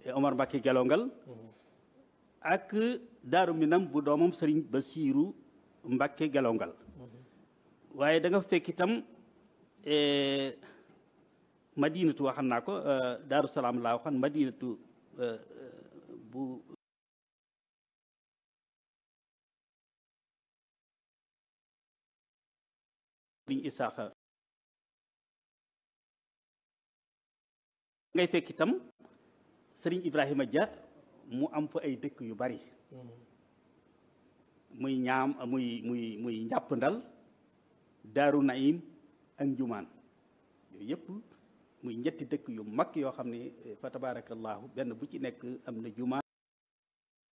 Omar Mbacke Gelongal ak Daaru Minam bu doomam sëriñ Basiiru Mbacke Gelongal waaye da nga fekk itam madinatu waxan naa ko Daaru Salaam laa waxan madinatu bu sëriñ Isaaxa ngay fekk itam sëriñ Ibrahima Dia mu am fa ay dëkk yu bari muy ñaam muy muy muy njàpp ndal daaru naim ak njumaan yooyu yëpp muy ñetti dëkk yu mag yoo xam ne fa tabarakallahu benn bu ci nekk am na jumaan